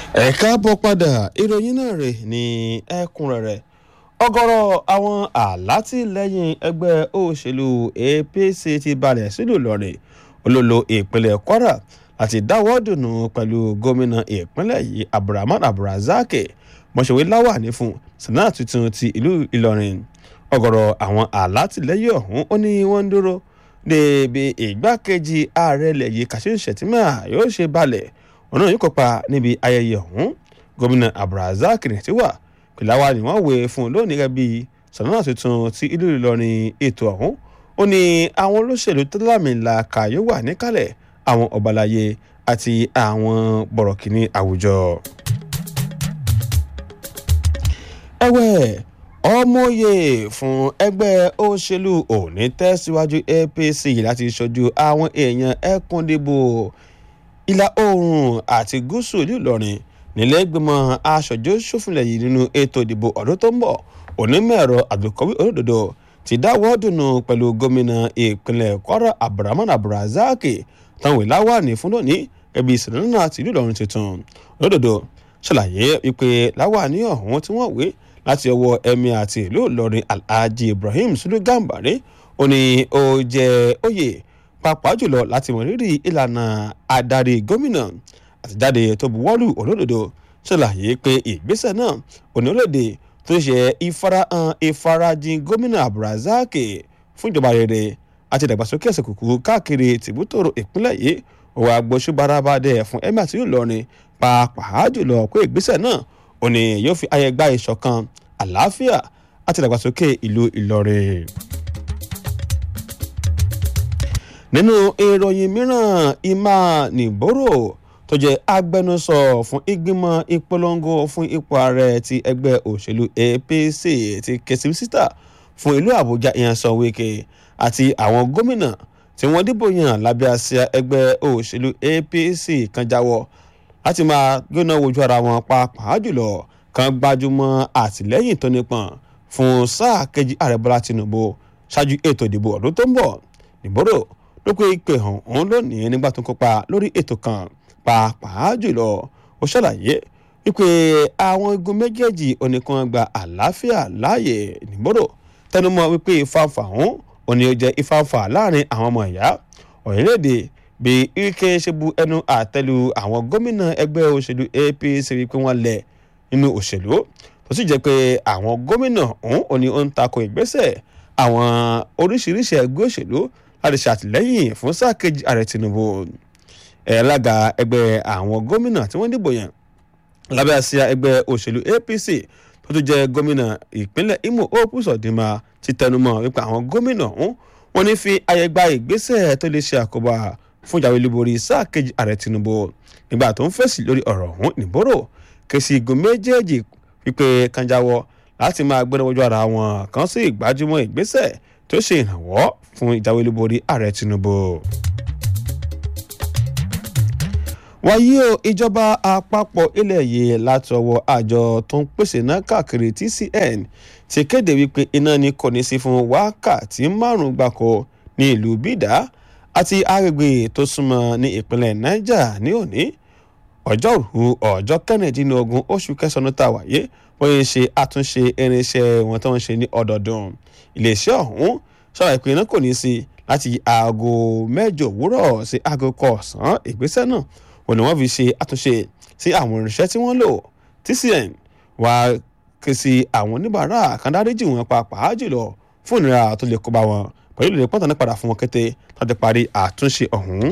ẹ káàbọ̀ padà ìròyìn náà rè ní ẹ̀kúnrẹ́rẹ́ ọ̀gọ̀rọ̀ àwọn alátìlẹ́yìn ẹgbẹ́ òṣèlú apc ti balẹ̀ sílùú ìlọrin olólo ìpínlẹ̀ kwara láti dáwọ́ dùnú pẹ̀lú gómìnà ìpínlẹ̀ yìí abdulrahman abdulrazak mọ̀ṣẹ̀wé láwàní fún senate tuntun ti ìlú ìlọrin ọ̀gọ̀rọ̀ àwọn alátìlẹ́yìn ọ̀hún ó ní wọ́n ń dúró débi ìgbákejì ààrẹ ilẹ̀ yìí kashim shettima yóò ṣe balẹ̀ ọ̀nà yìí kópa níbi ayẹyẹ ọ̀hún gómìnà abdulrasaq nìtí wà pìláwá ni wọ́n wé fún un lónìí gẹ́gẹ́ bí sọ̀nà tuntun ti ìlú ìlọrin ètò ọ̀hún ó ní àwọn olóṣèlú tó lámìlàkà yóò wà níkàlẹ̀ àwọn ọ̀bàlàyé àti àwọn bọ̀rọ̀kìnní àwùjọ. ẹ̀wẹ̀ ọmọye fún ẹgbẹ́ òṣèlú òní tẹ̀síwájú apc láti ṣojú àwọn èèyàn ẹkùndìbò ìlà oòrùn àti gúúsù ìlú ìlọrin nílẹ̀ẹ́gbìmọ̀ aṣojú ṣòfinlẹ̀ yìí nínú ètò ìdìbò ọdún tó ń bọ̀ onímọ̀-ẹ̀rọ àbíkọ́wé olódodo ti dáwọ́ dùnú pẹ̀lú gómìnà ìpínlẹ̀ kwara abdulrahman abdulrazak táwọn ìláwà ní fún lónìí ẹbí sinimá àti ìlú ìlọrin tuntun olódodo ṣàlàyé wípé láwàní ọ̀hún tí wọ́n wé láti ọwọ́ ẹ̀mí àti ìlú ìlọrin alhaji ibrahim sulu gambari ó ní ó jẹ́ oyè pàápàá jùlọ láti mọ rírì ìlànà adarí gómìnà àtijáde tó buwọ́lù olódodo ṣàlàyé pé ìgbésẹ̀ náà onílẹ̀-èdè tó ṣe ìfarahàn ìfarajìn gómìnà abdulrasaq fún ìjọba rere àti ìdàgbàsókè ẹsẹ̀ kùkù káàkiri tìbútòrò ìpínlẹ̀ yìí òwò agbóṣùbárabàdẹ fún emir àti ìlọrin pàápàá jùlọ pé ìgbésẹ̀ náà òní yóò fi ayẹ gba ìṣọ̀kan àlàáfíà àti ìdàgbàsókè ìlú ìlọrin nínú ìròyìn mìíràn emma nìbòrò tó jẹ́ agbẹnusọ fún ìgbìmọ̀ ìpolongo fún ipò ààrẹ ti ẹgbẹ́ òṣèlú apc ti kẹsì sísítà fún ìlú àbújá ìyànsán wíkẹ́ àti àwọn gómìnà tí wọ́n dìbò yàn lábẹ́ àsíá ẹgbẹ́ òṣèlú apc kan jáwọ́ láti máa gbóná wojú ara wọn pàápàá jùlọ kan gbájúmọ́ àtìlẹ́yìn tó nípọn fún sáà kejì ààrẹ bọ́lá tinubu ṣáájú ètò ìdìbò ọdún tó ń bọ̀ nìbòrò ló pé ìpè hàn òun lónìí nígbà tó ń kópa lórí ètò kan pàápàá jùlọ ó ṣàlàyé wípé àwọn igun méjèèjì oníkan gba àlàáfíà láàyè nìbòrò tẹnumọ́ wípé ìfàǹfà ọ̀hún òní ó jẹ́ ìfàǹfà láàrin àwọn ọmọ ìyá orílẹ̀-èdè bí ike ṣe bu ẹnu àtẹ́lu àwọn gómìnà ẹgbẹ́ òṣèlú apc wípé wọ́n lẹ̀ nínú òṣèlú tó sì jẹ́ pé àwọn gómìnà ọ̀hún òní ó ń takò ìgbésẹ̀ àwọn oríṣiríṣi ẹgbẹ́ òṣèlú láti ṣàtìlẹ́yìn fún sáà kejì ààrẹ tinubu ẹ̀ẹ́lága ẹgbẹ́ àwọn gómìnà tí wọ́n dìbò yàn lábẹ́ àsíá ẹgbẹ́ òṣèlú apc tó tún jẹ́ gómìnà ìpínlẹ̀ imo opus ọ̀dìmà ti tẹnumọ́ wípé àwọn gómìnà ọ̀hún wọ́n ní fi àyè gba ìgbésẹ̀ tó lè ṣe àkóbá fún ìjàwé olúborí sáà kejì ààrẹ tinubu nígbà tó ń fèsì lórí ọ̀rọ̀ ọ̀hún nìbòrò kèsì igun méjèèjì wípé kanjáwọ́ láti máa gbẹ́nà wọ́jú ara wọn kan sí ìgbájúmọ́ ìgbésẹ̀ tó ṣe ìrànwọ́ fún ìjáwé olúborí ààrẹ tinubu. wáyé o ìjọba àpapọ̀ ilẹ̀ yìí láti ọwọ́ àjọ tó ń pèsè náà káàkiri tcn ti kéde wípé iná ni kò ní sí fún wákàtí márùn-ún gbáko ní ìlú bídà àti agbègbè tó súnmọ́ ní ìpínlẹ̀ niger ní òní ọjọ́rú ọjọ́ kẹrìndínlógún oṣù kẹsàn-án tá a wáyé wọ́n yẹn ṣe àtúnṣe irinṣẹ́ wọn tó ń ṣe ní ọdọọdún iléeṣẹ́ ọ̀hún ṣàlàyé pé iná kò ní sí láti aago mẹ́jọ òwúrọ̀ sí aago kọ̀ọ̀sán ìgbésẹ̀ náà wọ́n ní wọ́n fi ṣe àtúnṣe sí àwọn irinṣẹ́ tí wọ́n lò tcn wá ké sí àwọn oníbàárà kan dáríjì wọn pàápàá jùlọ fún ìnira tó lè kó bá wọn pẹ̀lú ìlẹ̀ pọ́ńtà ní padà fún wọn kété láti parí àtúnṣe ọ̀hún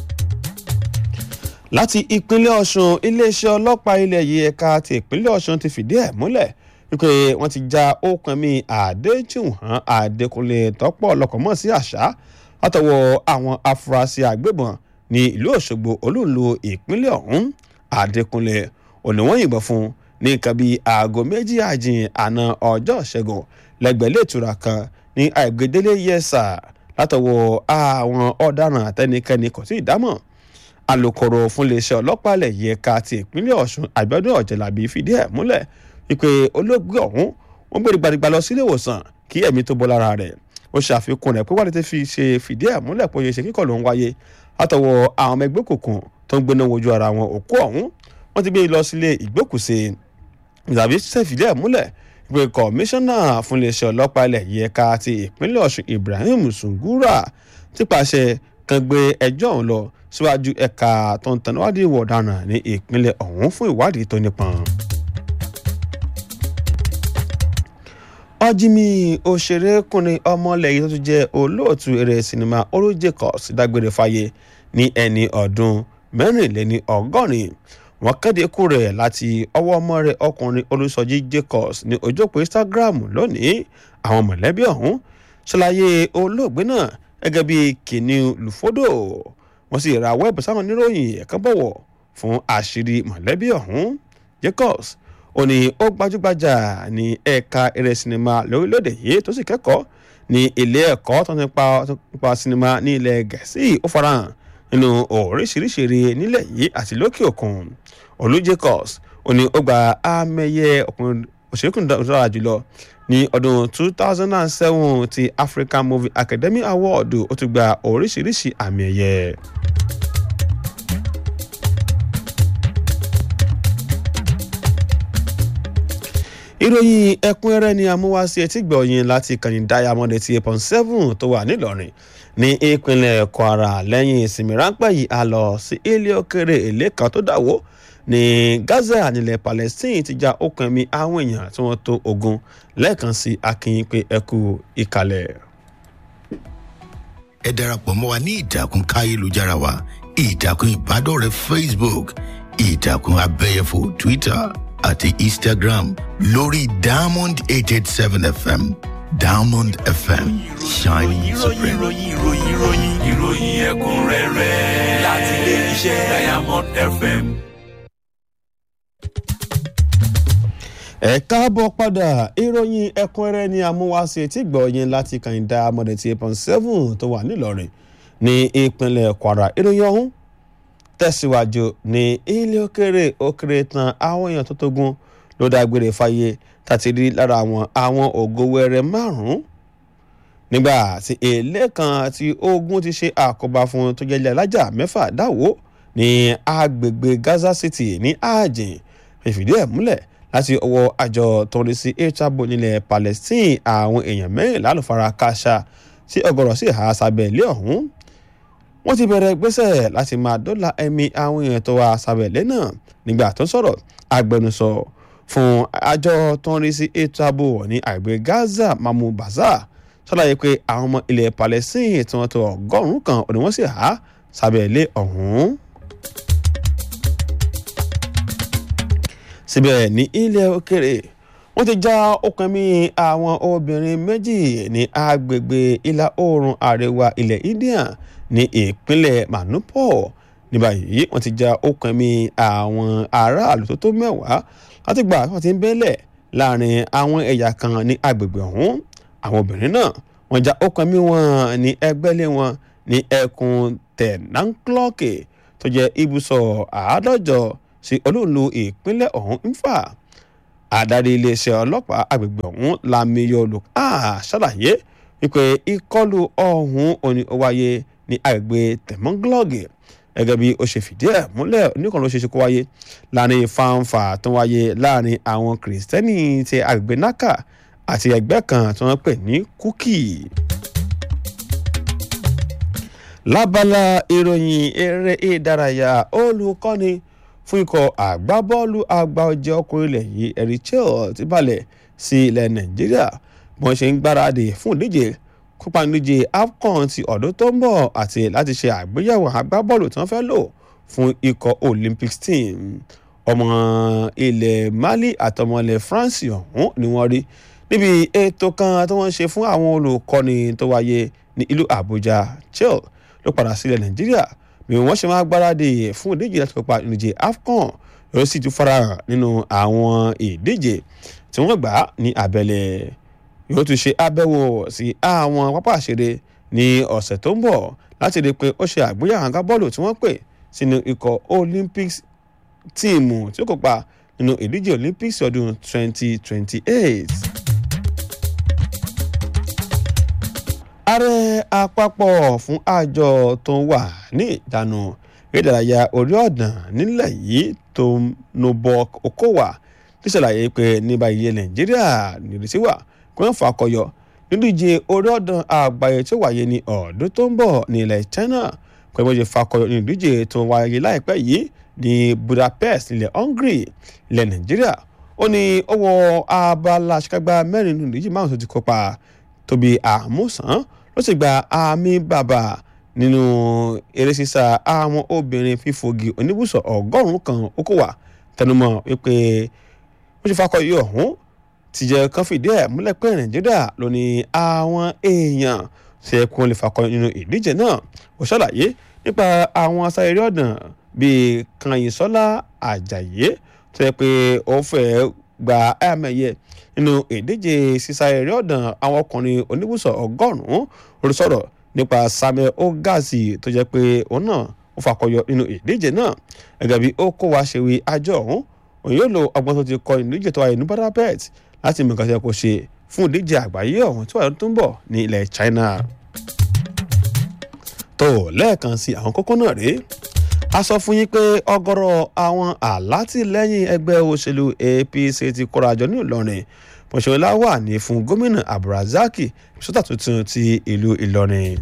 láti ìpínlẹ̀ ọ̀sùn iléeṣẹ́ ọlọ́pàá ilẹ̀ yìí ẹ̀ka ti ìpínlẹ̀ ọ̀sùn ti fìdí ẹ̀ múlẹ̀ wípé wọ́n ti já okùn mi àdéjùwọ̀n àdékùnlé tọ́pọ̀ ọlọ́kọ̀ mọ̀ sí àṣà látọwọ́ àwọn afurasí àgbébọn ní ìlú òṣogbo olúùlú ìpínlẹ̀ ọ̀hún àdékùnlé òníwọ̀n yìnbọn fún ní nǹkan bíi aago méjì àjìn àná ọjọ́ ìṣẹ́gun lẹ́gbẹ̀lẹ́ ìtura kan ní àìgbédélé yẹsà látọwọ́ àwọn ọ̀daràn àtẹnikẹ́ni kò sí ìdámọ̀ alūkkóró fún iléeṣẹ́ ọlọ́pàá ilẹ̀ yìí ẹ̀ka ti ìpínlẹ̀ ọ̀ṣun àbíọ́dún ọ̀jẹ̀lábí fìdí ẹ̀ múlẹ̀ wípé olóògbé ọ̀hún wọ́n gbé gbàdúgbà lọ sílé ìwòsàn kí ẹ̀mí tó bọ́ lára rẹ̀ ó ṣàfikún rẹ̀ pé wádìí ti fi ṣe fìdí ẹ̀ múlẹ̀ pé ṣe kíkọ̀ ló ń wáyé látọwọ́ àwọn ọmọ ẹgbẹ́ òkùnkùn tó ń gbéná wojú ara wọn òkú ọ̀hún wọ́n ti gbé lọ sílé ìgbókùsí ìdàbí ṣèfìdí ẹ̀ múlẹ̀ pé kọmíṣánná fún iléeṣẹ́ ọlọ́pàá ilẹ̀ yìí ẹ̀ka ti ìpínlẹ̀ ọ̀ṣun ibrahim sungura ti pàṣẹ kan gbé ẹjọ́ ọ̀hún lọ síwájú ẹ̀ka tó ń tẹnuwádìí ìwà ọ̀daràn ní ìpínlẹ̀ ọ̀hún fún ìwádìí tó nípọn. ọjìmí òṣèrékùnrin ọmọlẹ̀ yìí tó tún jẹ́ olóòtú eré sinimá Olu Jacobs dágbére fáyé ní ẹni ọdún mẹ́rìnléní ọgọ́rin wọ́n kéde ikú rẹ̀ láti ọwọ́ ọmọ rẹ̀ ọkùnrin Olùsọjí Jacobs ní ojópò Instagram lónìí àwọn mọ̀lẹ́bí ọ̀hún ṣàlàyé olóògbé náà gẹ́gẹ́ bí kìnìún lùfódò wọ́n sì ra wẹ́ẹ̀bù sáwọn oníròyìn ẹ̀ka bọ̀wọ̀ fún àṣírí mọ̀lẹ́bí ọ̀hún Jacobs ó ní ó gbajúgbajà ní ẹ̀ka eré sinimá lórílẹ̀‐èdè yìí tó sì kẹ́kọ̀ọ́ ní ilé ẹ̀kọ́ tó ń pa sinimá ní ilẹ̀ gẹ̀ẹ́sì ó farahàn nínú oríṣiríṣi eré nílẹ̀ yìí àti lókè òkun Olú Jacobs ó ní ó gba àmẹ́yẹ ọkùnrin òṣèlú dára jùlọ ní ọdún 2007 ti African Movie Academy Award ó tún gba oríṣiríṣi àmì ẹ̀yẹ. ìròyìn ẹ̀kúnrẹ́rẹ́ ni amúwáṣí etí gbọ̀yìn láti kànnì diamond eighty eight point seven tó wà nílọrin ní ìpínlẹ̀ Kwara lẹ́yìn ìsinmi ráńpẹ́ yìí a lọ sí ilé òkèrè èlé kan tó dàwó ní Gaza nílẹ̀ Palestine ti já okùn ẹ̀mí àwọn èèyàn tí wọ́n tó ogun lẹ́ẹ̀kan sí akínyìn pé ẹ kú ìkàlẹ̀. ẹ darapọ̀ mọ́ wa ní ìtàkùn káyélujára wa ìtàkùn ìbádọ́rẹ̀ẹ́ Facebook ìtàkùn abẹ́yẹfò Twitter àti Instagram lórí Diamond eight eight seven FM Diamond FM shining supreme. ìròyìn ìròyìn ìròyìn ìròyìn ẹ̀kúnrẹ́rẹ́ láti ilé iṣẹ́ Diamond FM. ẹ káàbọ̀ padà ìròyìn ẹ̀kúnrẹ́rẹ́ ni amúwáṣe tí gbọ̀ọ́yìn láti kàn dá mọ̀dẹ̀ tí eight point seven tó wà nílọrin ní ìpínlẹ̀ Kwara ìròyìn ọ̀hún tẹ̀síwájú ní ilé òkèrè òkèrè tán àwọn èèyàn tó tógun ló dágbére fáyé tàti rí lára àwọn àwọn ògo wẹrẹ márùn-ún nígbà tí èlé kan tí ogun ti ṣe àkóbá fún tó jẹ́ ilé alájà mẹ́fà dáwó ní agbègbè Gaza City ní ààjìn fìfìdí ẹ̀ múlẹ̀ láti ọwọ́ àjọ tó ń rí sí echabo nílẹ̀ Palestine àwọn èèyàn mẹ́rìnlá ló fara kááṣá tí ọ̀gọ̀rọ̀ sì há sábẹ́ ilé ọ̀hún wọ́n ti bẹ̀rẹ̀ gbésẹ̀ láti máa dọ́là ẹ̀mí àwọn èèyàn tó wà sábẹ̀lẹ̀ náà nígbà tó ń sọ̀rọ̀ agbẹnusọ fún àjọ tó ń rí sí ètò ààbò ní àgbẹ̀ Gaza Mamu Baza ṣàlàyé pé àwọn ọmọ ilẹ̀ Palestine tí wọ́n tó ọgọ́rùn-ún kan òní wọ́n sì há sábẹ̀lẹ̀ ọ̀hún. síbẹ̀ ní ilẹ̀ òkèrè wọ́n ti já okùn mi àwọn obìnrin méjì ní agbègbè ìlà oòrùn àríwá ilẹ̀ India ní ìpínlẹ̀ Manipur ní báyìí wọ́n ti já okùn mi àwọn aráàlú tó tó mẹ́wàá láti gbà wọ́n ti ń bẹ́lẹ̀ láàrin àwọn ẹ̀yà kan ní agbègbè ọ̀hún àwọn obìnrin náà wọ́n já okùn mi wọn ní ẹgbẹ́lé wọn ní ẹkùn tẹ̀náńklọ́ọ̀kì tó jẹ́ ibùsọ̀ àádọ́jọ sí olóòlù ìpínlẹ̀ ọ̀hún ń fà adarí iléeṣẹ́ ọlọ́pàá agbègbè ọ̀hún Lamiyo Lukà ṣàlàyé wípé ìkọlù ọ̀hún òní ó wáyé ní agbègbè tẹ̀mọ́nglọ́ọ̀gì gẹ́gẹ́ bí ó ṣe fìdí ẹ̀ múlẹ̀ oníkan ló ṣe ṣe kó wáyé láàrin fanfa tó wáyé láàrin àwọn kìrìsìtẹ́nì ti agbègbè naka àti ẹgbẹ́ kan tí wọ́n pè ní kúkì. lábala ìròyìn eré ìdárayá olùkọ́ni fún ikọ̀ àgbábọ́ọ̀lù àgbà ọ̀jẹ̀ ọkùnrin ilẹ̀ yìí Eritrea ti balẹ̀ sí ilẹ̀ Nàìjíríà bí wọ́n ṣe ń gbáradì fún ìdíje kópa nídíje AFCON ti ọdún tó ń bọ̀ àti láti ṣe àgbéyẹ̀wò agbábọ́ọ̀lù tí wọ́n fẹ́ lò fún ikọ̀ Olympics team ọmọ ilẹ̀ Mali àtọmọ ilẹ̀ France ọ̀hún ni wọ́n rí níbi ètò kan tí wọ́n ṣe fún àwọn olùkọ́ni tó wáyé ní ìlú Àbújá chill ló padà sílẹ̀ Nàìjíríà bí wọ́n ṣe máa gbáradì fún ìdíje láti kópa ìdíje AFCON yóò sì tún farahàn nínú àwọn ìdíje tí wọ́n gbà ní abẹ́lẹ̀ yóò tún ṣe àbẹ̀wò sí àwọn pápá àṣeré ní ọ̀sẹ̀ tó ń bọ̀ láti rí i pé ó ṣe àgbéyàwó àga bọ́ọ̀lù tí wọ́n pè sínú ikọ̀ Olympics tíìmù tí ó kópa nínú ìdíje Olympics ọdún 2028. ààrẹ àpapọ̀ fún àjọ tó wà ní ìdáná ìdárayá orí ọ̀dàn nílẹ̀ yìí tó nobok okowa ti ṣàlàyé pé ní báyìí nàìjíríà nírètí wà kí wọ́n fà kọyọ nídíje orí ọ̀dàn àgbáyé tí ó wáyé ní ọdún tó ń bọ̀ ní ilẹ̀ china pẹ̀lú bó ṣe fakọyọ ní ìdíje tó wáyé láìpẹ́ yìí ní budapest ilẹ̀ hungary ilẹ̀ nàìjíríà ó ní ó wọ abala àṣekágbá mẹ́rin nínú ìdíje márùn tó ti kópa tóbi àmúsàn ló sì gba àmì bàbà nínú eré sísá àwọn obìnrin fífògì oníbùsọ̀ ọgọ́rùn-ún kan ó kó wà tẹnumọ́ wípé ó ṣe fakọyọ ọ̀hún ti jẹ́ kán fìdí ẹ̀ múlẹ̀ pé nàìjíríà ló ní àwọn èèyàn ṣe kún lè fakọyọ nínú ìdíje náà ó ṣàlàyé nípa àwọn asáré ọ̀dàn bíi kanyìnsọ́lá àjàyé tó yẹ pé ó fẹ́ gba ẹ̀mẹ̀yẹ nínú ìdíje sísá eré ọ̀dàn àwọn ọkùnrin oníbùsọ̀ ọgọ́rùn-ún olùsọ̀rọ̀ nípa samuel ogazi tó jẹ́ pé òun náà ó fakọyọ nínú ìdíje náà gẹ́gẹ́ bí ó kó wa ṣe wí àjọ ọ̀hún òun yóò lo ọgbọ́n tó ti kọ ìdíje tó wáyé ní budapest láti mú nǹkan tí kò ṣe fún ìdíje àgbáyé ọ̀hún tó wà lọ́dún tó ń bọ̀ ní ilẹ̀ china. tó lẹ́ẹ̀kan sí àwọn kókó náà rèé a sọ fún yín pé ọ̀gọ̀rọ̀ àwọn alátìlẹ́yìn ẹgbẹ́ òṣèlú apc ti kórajọ ní ìlọrin mọ̀ṣọ́lá wà ní fún gómìnà abdulrasaq sọ́tà tuntun ti ìlú ìlọrin.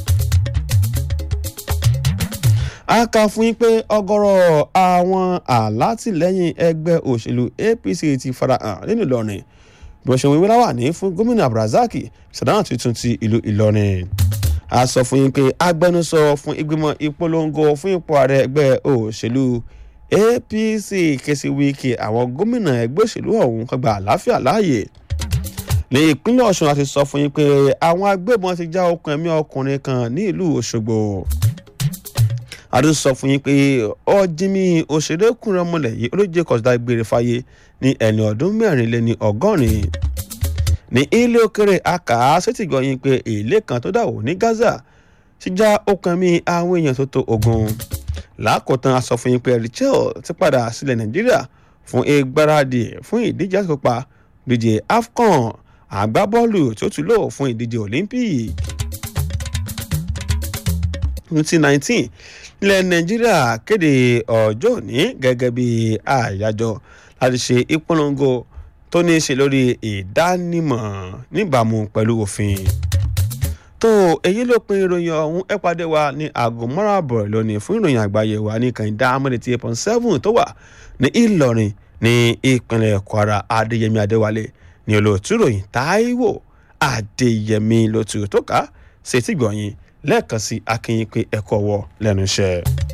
a kà fún yín pé ọ̀gọ̀rọ̀ àwọn alátìlẹ́yìn ẹgbẹ́ òṣèlú apc ti farahàn nínú ìlọrin bí wọ́n ṣe wíwí láwà ní fún gómìnà abdulrasaq sọ̀tà tuntun ti ìlú ìlọrin a sọ fún yín pé agbẹnusọ fún ìgbìmọ̀ ìpolongo fún ipò ààrẹ ẹgbẹ́ òṣèlú apc kẹsì wíkì àwọn gómìnà ẹgbẹ́ òṣèlú ọ̀hún kan gba àlàáfíà láàyè ní ìpínlẹ̀ ọ̀ṣun àti sọ fún yín pé àwọn agbébọn ti já okùn ẹ̀mí ọkùnrin kan ní ìlú òṣogbo àdó sọ fún yín pé ọjìmí òṣèrékùnrin ọmọlẹ̀ yìí olóje kọ̀sídà gbére fáyé ní ẹni ọdún mẹ́rin lé ní ọgọ́rin ní ilé òkèrè aka ṣètìgbọ̀yìn pé èlé kan tó dàwó ní gaza ti já okùn ẹ̀mí àwọn èèyàn tó tó ogun lákòótán a sọ fún yín pé richel ti padà sílẹ̀ nàìjíríà fún ìgbáradì fún ìdíje àsopá díje afcon àgbábọ́ọ̀lù tí ó tún lò fún ìdíje olympic twenty nineteen ilẹ̀ nàìjíríà kéde ọjọ́ òní gẹ́gẹ́ bí àyájọ́ láti ṣe ìpolongo tó ní í ṣe lórí ìdánimọ̀ níbàámu pẹ̀lú òfin. tó èyí ló pin ìròyìn ọ̀hún ẹ pàdé wa ní aago márùn-ún lónìí fún ìròyìn àgbáyé wa ní kàńdá amúlẹ̀ tí eight point seven tó wà ní ìlọrin ní ìpínlẹ̀ kwara adéyẹmí adéwálé ní olóòtú ìròyìn táíwò adéyẹmí lótú tó ká ṣètìgbọ̀yìn lẹ́ẹ̀kan sí akínyìn pé ẹ̀kọ́ wọ lẹ́nu iṣẹ́.